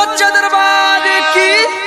सच्चा दरबार की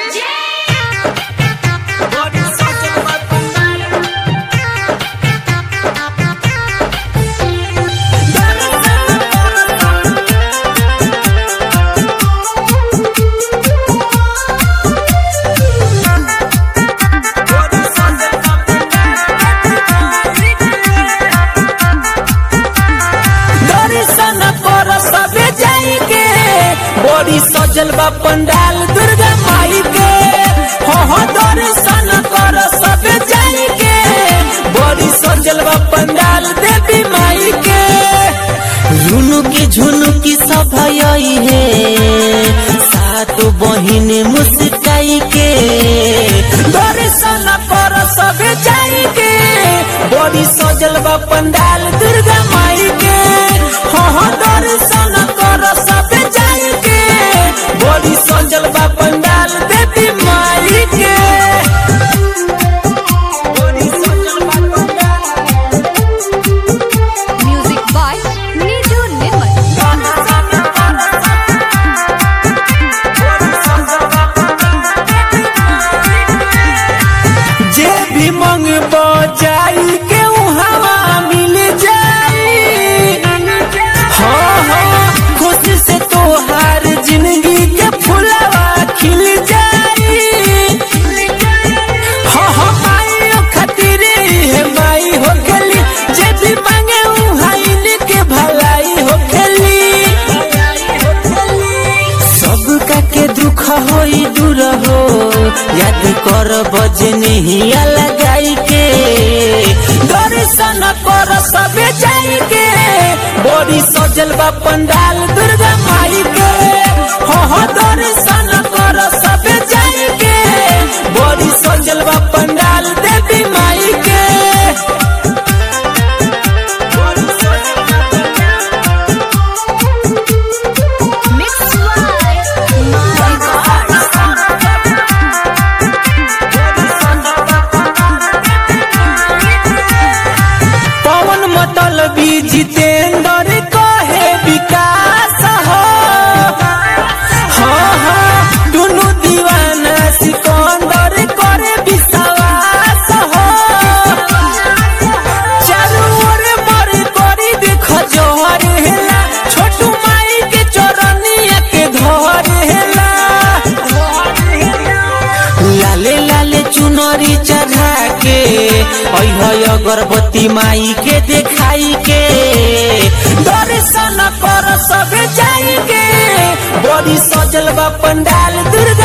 दर्शन कर सबे जाई के बड़ी सजल बा पंडाल दुर्गा माई के हो हो दर्शन कर सबे जाई के बड़ी सजल बा पंडाल देवी माई के रुनुकी झुनुकी सब आई है सात बहिन मुस्काई के दर्शन कर सबे जाई के बड़ी सजल बा पंडाल दुर्गा माई के हो हो दर्शन कर सबे जाई के बड़ी सजल बा पंडाल देवी माई के बड़ी सजल बा पंडाल म्यूजिक बाय नीजू निर्मल जे भी मंग जाई के हवा मिल जाई हाँ हाँ खुशी से तोहार जिंदगी के फुलवा खिल जाई हाँ हाँ माई खातिर है माई हो गली जे भी मांगे उहाइन के भलाई हो गली सबका के दुख होई दूर हो याद कर बजनिया लगाई के दर्शन कर सबे जाई के बड़ी सजल बा पंडाल दुर्गा माई के हो हो दर्शन कर सबे जाई के बड़ी सजल बा पंडाल देवी माई के बड़ी सजल बा pandal mix by my god Pawan मतल भी जितेंद्र कहे विकास हो हाँ हाँ दुनु दीवाना सिकंदर करे विश्वास हो चारू ओर मर करी देख जोहर हेला छोटू माई के चरनिया के घर हेला लाले लाले चुनरी चढ़ा के अह अगरबत्ती माई के देखाई के दर्शन कर सब जाई के बड़ी सजल बा पंडाल दुर्गा